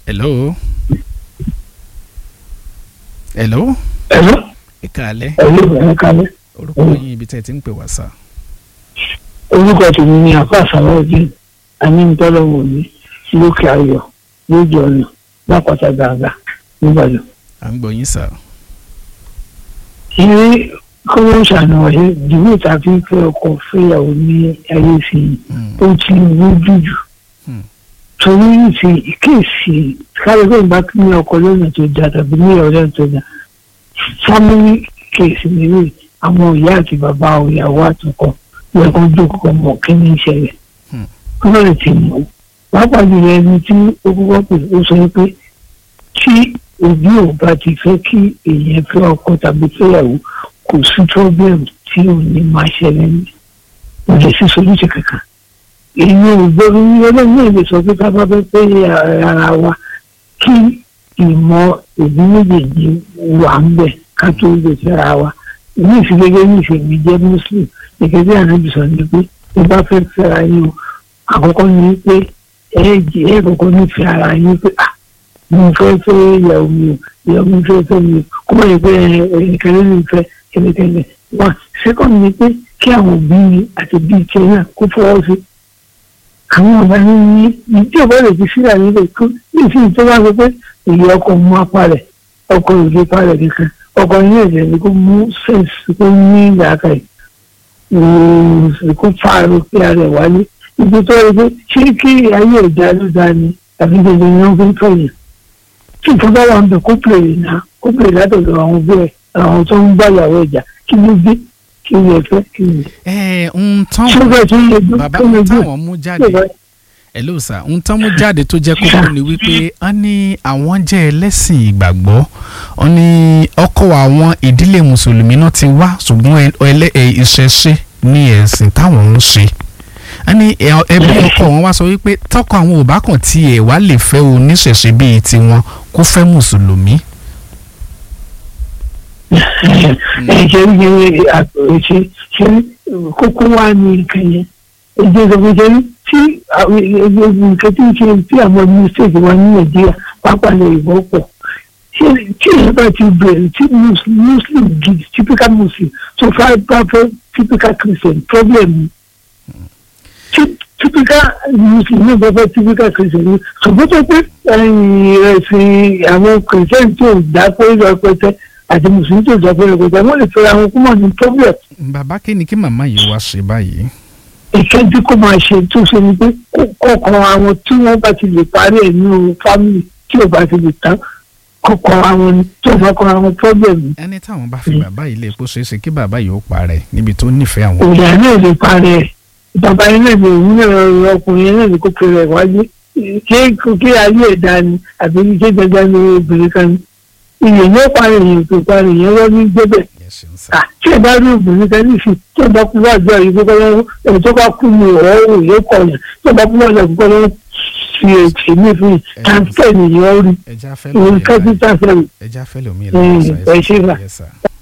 hello. hello. ẹ̀rọ ẹ káalẹ́ ẹ̀rọ ìbẹ̀rẹ̀ kalẹ̀ orúkọ yín ibi tẹ́ ẹ ti ń pè wá sá. orúkọ tèmi ni àfa àsàlọ́ọ̀dín anítọ́lọ́wọ̀ mi lókè ayọ̀ lójú ọ̀nà lápáta gàgà nígbàdàn. à ń gbọ́ yín sá. ilé kọ́wọ́ ṣàánú ọ̀yẹ́ ìdìbò tàbí pé ọkọ fẹ́yàwó ní ayé sí i Hmm. ó ti rújú jù Hmm. torí ní ti kéèsì kálífẹ́ ìgbà ní ọkọ lọ́nà tó dáa tàbí ní ọ̀rẹ́ tó dáa fámílì kéèsì nílé àwọn ìyá àti bàbá ìyàwó àtọkọ yẹ kó jókòó mọ kí ní ìṣẹ̀lẹ̀ Hmm. kọ́nà lè ti mọ̀ pàápàá jùlọ ẹni tí ó kọ́kọ́ pè ó sọ pé tí òbí ò bá ti fẹ́ kí èèyàn fẹ́ ọkọ tàbí fẹ́yàwó kò sí problem tí ò ní máa ṣẹlẹ̀ ní kò lè sí solution kankan èyí ò gbọ́dọ̀ ní ọlọ́run náà lè sọ pé ká bá fẹ́ pé ara wa kí ìmọ̀ òbí méjèèjì wà ń bẹ̀ ká tó lè fẹ́ra wa ní ìfìgẹ́gẹ́ ní ìfèmí jẹ́ muslim gẹ́gẹ́ bí ànábì sọ ní pé tó bá fẹ́ fẹ́ra yín o àkọ́kọ́ ní pé ẹ jẹ́ ẹ kọ́kọ́ nífẹ̀ẹ́ ara yín pé ah mo fẹ́ fẹ́ ìyàwó mi o ìyàwó mi fẹ́ fẹ́ mi o kó má yẹ pé ẹnìkan ló ń fẹ́ kẹ́lẹ́kẹ́lẹ́ wá sẹ́kọ̀n ni pé kí àwọn òbí mi àti bíi tiẹ̀ náà kó fọwọ́ sí àwọn ọba ní ní ìdí ọba rẹ̀ ti sílẹ̀ nílẹ̀ kó ní ìsìn tó bá sọ pé èyí ọkọ̀ mú apá rẹ̀ ọkọ̀ òde apá rẹ̀ nìkan ọkọ̀ ní ẹ̀jẹ̀ ni kó mú sẹ́ǹsì kó ní ìlàkà yìí kó fàárọ̀ pé ara ẹ̀ wálé ibi tó yẹ pé ṣé kí ayé ìdá ló dá ni àbí gbogbo ìyẹn fi ń fẹ̀yìn tí ìfọ́nbá wà ń bẹ̀ kó pèrè náà kó pèrè látọ̀dọ̀ àwọn òbí ẹ̀ àwọn tó ń bá ìyàwó ìjà kí ló dé kí ló fẹ́ kí ló ẹ ń tán ṣé bẹ́ẹ̀ tó ń lè dún bàbá tó lè ń dún táwọn mú jáde hello sir ń tán mú jáde tó jẹ́ kókó ni wípé wọ́n ní àwọn jẹ́ ẹlẹ́sìn ìgbàgbọ́ wọ́n ní ọkọ àwọn ìdílé mùsùlùmí náà ti wá ṣùgbọ́n ẹ- ẹlẹ́ ẹ, ìṣẹ̀ṣe ní ẹ̀sìn táwọn ń ṣe wọ́n ní ẹ- ẹbí ọkọ wọn wá sọ wípé tọkọ àwọn ò bá kàn tiẹ̀ wá lè fẹ́ oníṣẹ̀ṣe bíi tiwọn kó fẹ́ mùsùlùmí. ẹ ṣe ń yẹ àpèrè ṣe kókó wá ní nǹkan yẹn èdè ìsọfúnṣe tí àwọn nǹkan tí ń ṣe tí àwọn mistake wa ní nàìjíríà pápá lè ìbọn pọ̀ ṣé tí èyí bá ti bẹ̀rẹ̀ tí mus- muslim gidi typical muslim tó fà bá fẹ́ typical christian problem tí typical muslim náà bá fẹ́ typical christian ni ṣùgbọ́n tó pé ẹ̀sìn àwọn christian tó dá pé rẹpẹtẹ àti mùsùlùmí tó dá pé rẹpẹtẹ wọ́n lè fẹ́ra wọn kó mọ̀ ní problem bàbá kí ni kí màmá yìí wá ṣe báyìí. ìkẹ́jú kó máa ṣe tó ṣe ni pé kọ̀ọ̀kan àwọn tí wọ́n bá ti lè parí ẹ̀ nínú fámìlì tí ò bá ti lè tán kọ̀ọ̀kan àwọn ni tí ò bá kọ́ àwọn pọ́blẹ̀mù ẹni táwọn bá fi bàbá yìí lè kó ṣeé ṣe kí bàbá yìí ó parẹ́ níbi tó nífẹ̀ẹ́ àwọn. òòyà náà lè parí ẹ̀ bàbá yẹn náà lè òun náà ọkùnrin yẹn náà lè kó pèrè ẹ̀ wájú kí kí ayé ẹ̀dá ni àbí kí dandan ni obìnrin kan ni ìyẹn yóò parí ìyẹn tó parí ìyẹn wọ́n ní gbẹ́bẹ̀ Ẹ ṣeun sá. Ah, tí ẹ bá rí obìnrin kan ní ìsìn tí ẹ bá kú wájú àyè gbogbo lọ́wọ́ ẹni tó bá kú ní ọ̀rọ̀ òun yóò kọ̀ yẹn tí ẹ bá kú wájú àyè gbogbo lọ́wọ́ fi ètò mi fún yìí tàǹtẹ̀ nìyẹn rí ẹja fẹ́ òun lómi kápítà fẹ́ràn ẹja fẹ́ lómi Mm, ìlànà ẹ ṣé sà. Yes, sir.